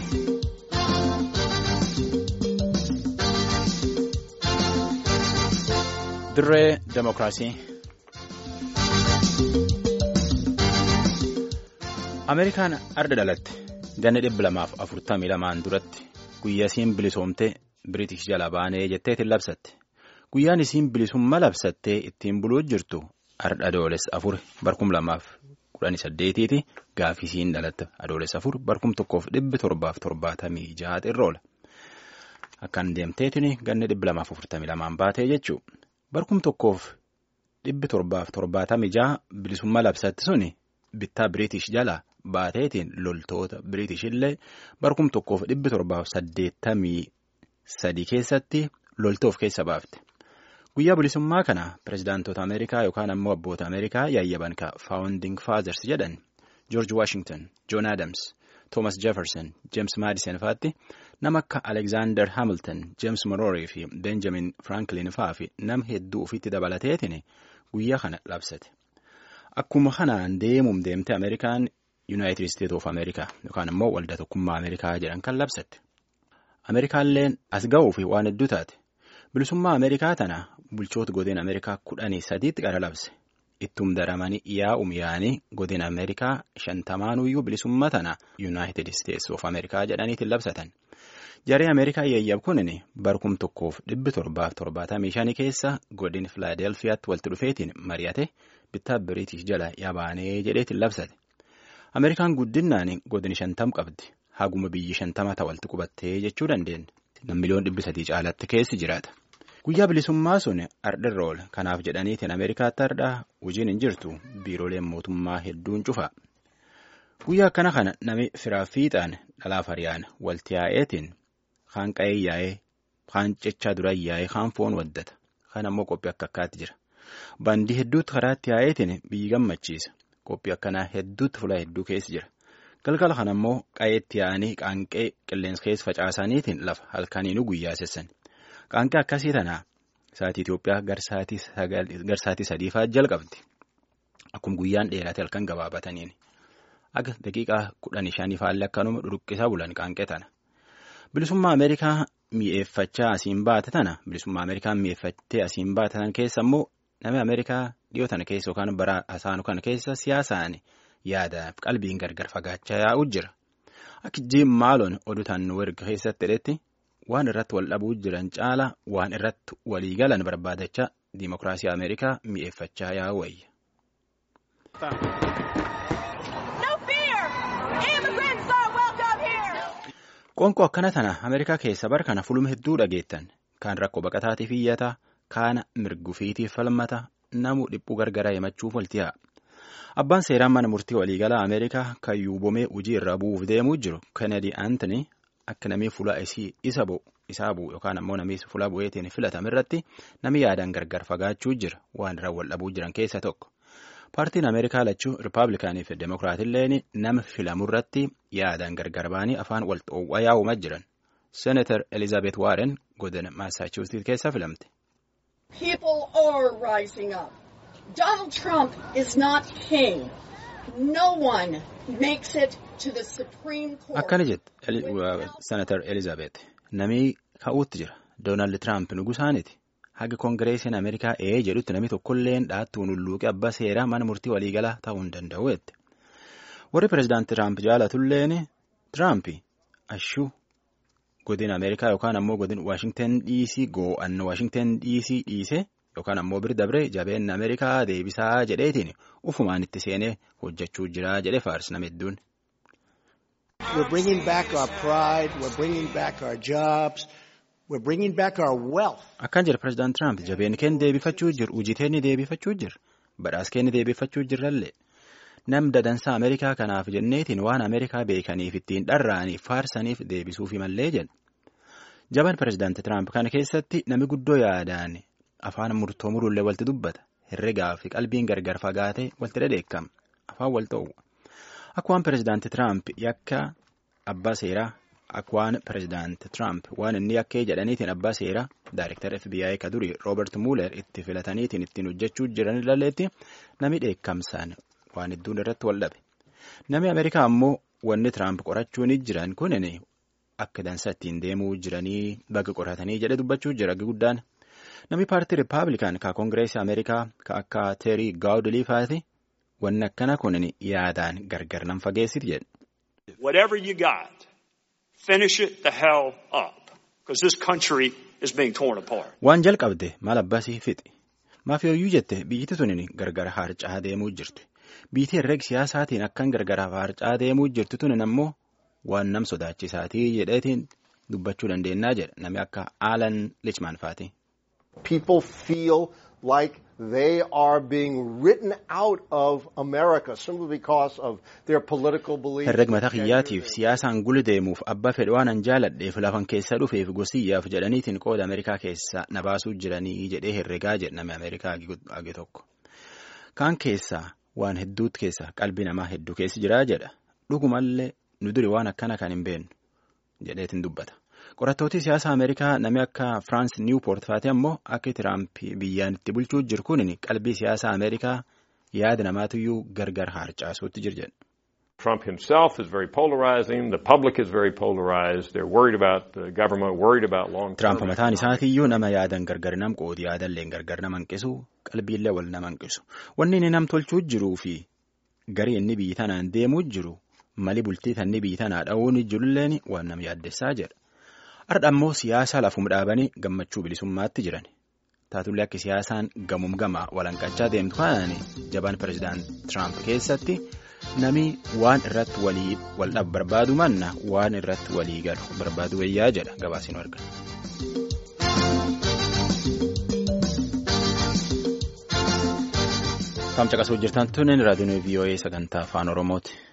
Dirree Demokiraasii. Ameerikaan arda dhalatte ganna dhibba lamaaf afurtamii lamaan duratti guyyaa isiin bilisoomtee Biriitish jala baanee jetteetiin labsatte. Guyyaan isiin bilisummaa labsattee ittiin buluu jirtu arda adoolessa afur barkum lamaaf kudhanii saddeetiiti gaafii isiin dhalatte adoolessa afur barkum tokkoof dhibbi torbaaf torbaatamii jaha irra Akkaan deemteetiin ganna dhibba lamaaf afurtamii lamaan baatee jechuudha. Barkum tokkoof dhibbi torbaaf torbaatamii jaha bilisummaa labsatti suni bittaa Biriitish jala baateetiin loltoota Biriitish illee barkum tokkoof dhibbi torbaaf saddeettamii sadii keessatti loltoof keessa baafte. Guyyaa bilisummaa kana pirezidaantota Ameerikaa yookaan ammoo abboota Ameerikaa yaayyaban ka Founding Fathers jedhan George Washington, John Adams, Thomas Jefferson, James Madison fa'aatti nama akka Alexander Hamilton, James Monroe fi Benjamin Franklin fa'aa fi nama hedduu ofiitti dabalateetiin guyyaa kana labsate. Akkuma kanaan deemuun deemte Ameerikaan United States of America yookaan immoo waldaa tokkummaa Ameerikaa jedhan kan labsatte. Ameerikaalleen as ga'uu fi waan hedduu taate. Bilisummaa Ameerikaa tana bulchoota godina Ameerikaa kudhanii sadiitti qara labse. Ittum daramanii yaa'um yaa'anii godina Ameerikaa shantamaanuyyuu bilisummaa tana United States of America jedhaniitiin labsatan. Jaree Ameerikaa yayyab kunin barkum tokkoof dhibbi torbaaf torbaatamii shanii keessa godin Filaadelfiyaatti walitti dhufeetiin mari'ate bittaa Biriitish jala yabaanee jedheetiin labsate. Ameerikaan guddinaan godin shantam qabdi. Haguma biyyi shantama ta'a walitti qubattee jechuu dandeenya. Miliyoon dhibbi sadii caalatti keessi jiraata. Guyyaa bilisummaa sun ardhirra oola. Kanaaf jedhaniitiin Ameerikaatti ardhaa hojiin hin jirtu biirooleen mootummaa hedduun cufa. Guyyaa akkana kana nami firaa fiixaan dhalaaf hariyaan walti yaa'eetiin kaan qa'ee yaa'ee kaan cechaa duraan yaa'ee kaan foon waddata. Kaan ammoo qophii akka akkaatti jira. Baandii hedduutti karaatti yaa'eetiin biyyi gammachiisa. Qophii akkanaa hedduutti fuula hedduu keessa jira. Galgala kana immoo qa'eetti yaa'anii qaanqee qilleensa keessa facaasaniitiin lafa halkaniinuu guyyaa sessan. Qaanqee akkasii tanaa sa'aatii Itoophiyaa garsaatii sadiifaa jalqabdi. Akkuma guyyaan dheerate halkan gabaabataniin. Akka daqiiqaa kudhanii shaniifaallee akkanuma dhuruqqisaa bulan qaanqee tana. Bilisummaa Ameerikaa mi'eeffachaa asiin baate tana bilisummaa Ameerikaa mi'eeffattee asiin baate tana keessa immoo namni Ameerikaa dhiyoo tana keessa yookaan bara hasaanu kana keessa siyaasaan yaadaaf qalbiin gargar fagaachaa yaa'u jira. Akka jiim maaloon oduu taannuu erga keessatti hidhetti waan irratti wal dhabuu jiran caala waan irratti walii galan barbaadachaa diimokiraasii Ameerikaa mi'eeffachaa yaa'u wayya. Qoonqoo akkana tana Ameerikaa keessa bara kana fuluma hedduu dhageettan kaan rakkoo baqataatiif iyyataa kaana mirgufiitiif falmata namu dhiphuu gargaraa himachuuf walti yaa'a. Abbaan seeraan mana murtii waliigalaa Ameerikaa kan yuubomee hojii irra bu'uuf deemuu jiru Kennedy Anthony akka namni fuula isa bu'u isaa bu'u yookaan ammoo namni fuula bu'eetiin filatame irratti namni yaadaan gargar fagaachuu jira waan irra wal dhabuu jiran keessa tokko. Paartiin Ameerikaa lachuu Rippaabilikaanii fi Demokiraatilleen nama filamu irratti yaadaan gargar ba'anii afaan wal xoo'aa yaa'umaa jiran. Seenatar Elizaabeet Waaren godina Maasaachuusetii keessa filamte. People are rising up. Donald Trump is not king. No one makes it to the Supreme Court. Akkana jette Senatar Elizaabeet. Namni ka'uutti jira. Doonaald Tiraamp nugusaaniti. Haga Koongireesiin Ameerikaa ee jedhutti namni tokkolleen dhaattuun hulluuqe abbaa seeraa mana murtii waliigalaa ta'uu hin danda'u jette. Warri pireezidaantii Tiraamp jaalatulleen Tiraamp ashuu godina Ameerikaa yookaan ammoo godina Waashingtan dhiisii goo'anna Waashingtan dhiisii dhiise yookaan ammoo bira dabree jabeenna Ameerikaa deebisaa jedheetiin ufumaan itti seenee hojjechuu jira jedhee faarsi nama hedduun. We're bringing back our pride, we're bringing back our jobs, we're bringing back our wealth. Akkaan jira pireezidaant Tiraamp jabeen keenya deebifachuu jiru, hojii keenya deebifachuu jiru, badhaas keenya deebifachuu jirrallee. Nam dadansaa Ameerikaa kanaaf jenneetiin waan Ameerikaa beekaniif ittiin dharraaniif faarsaniif deebisuufi mallee jedha. Jaban pireezidaantii Tiraamp kana keessatti nami guddoo yaadaan afaan murtoo muruullee walti dubbata. Herregaa fi qalbiin gargar fagaatee walti dhadheekama. Afaan wal ta'u. Akka pireezidaantii Tiraamp yakka abbaa seeraa akka waan pireezidaantii Tiraamp waan inni yakkee jedhaniitiin abbaa seeraa daayirektara FBI ka durii Roobert Muuler itti filataniitiin ittiin hojjechuu jiran ilaalleetti nami dheekkamsaan waan hedduun irratti wal dhabe. Namni Ameerikaa ammoo wanni Tiraamp qorachuun jiran kunin akka dansa ittiin deemuu jiranii baga qoratanii jedhe dubbachuu jira guddaan. Namni paartii Rippaabilikaan ka Koongireesii Ameerikaa ka akka Teerii Gaawudilii faati wanni akkana kun yaadaan gargar nan fageessiti jedhe. Whatever you got, finish it the hell up. Because this country is being torn apart. Waan jalqabde maal abbasii fixi. Maafiyooyyuu jette biyyiti tuni gargar harcaa deemuu jirti. Biitii herreeg siyaasaatiin akkan gargar harcaa deemuu jirtu tunin ammoo waan nam sodaachisaatii jedheetiin dubbachuu dandeenya jedha namni akka Alan Lichman faati. People feel like they are being written out of America simply because of their political beliefs. Herreg mataa kiyyaatiif siyaasaan guli deemuuf abba fedhe waan an jaaladheef lafan keessa dhufeef gosiyyaaf jedhaniitiin qooda Ameerikaa keessa na baasuu jiranii jedhee herregaa jedhame Ameerikaa age tokko. Kaan keessaa waan hedduutu keessa qalbii namaa hedduu keessi jiraa jedha. Dhugumallee nu duri waan akkana kan hin beeknu jedheetiin dubbata. Qorattooti siyaasa Ameerikaa namni akka Firaans Niwupoort faate ammoo akka Tiraamp biyyaan itti bulchuu jiru kun qalbii siyaasa Ameerikaa yaada namaatiyyuu gargar harcaasuutti jira jedha. Trump himself is very polarizing. The public is very polarized. They're worried about the government, worried about long term. Tiraamp mataan isaatiyyuu nama yaadan gargar nam qoodi yaadallee gargar nama hanqisu qalbiillee wal nama hanqisu. Wanni inni nam tolchuu jiruu fi garii inni biyyi tanaan deemuu jiru mali bultii tanni biyyi tanaa dha'uun jirulleen waan nama yaaddessaa jedha. Har'a ammoo siyaasa lafum dhaabanii gammachuu bilisummaatti jiran. Taatullee akka siyaasaan gamuum gama walanqachaa deemtu kanaan jabaan pireezidaant Tiraamp keessatti nami waan irratti walii wal dhabu barbaadu manna waan irratti walii galu barbaadu wayyaa jedha gabaasiin argama. Taam caqasuu jirtan tunin raadiyoon VOA sagantaa afaan Oromooti.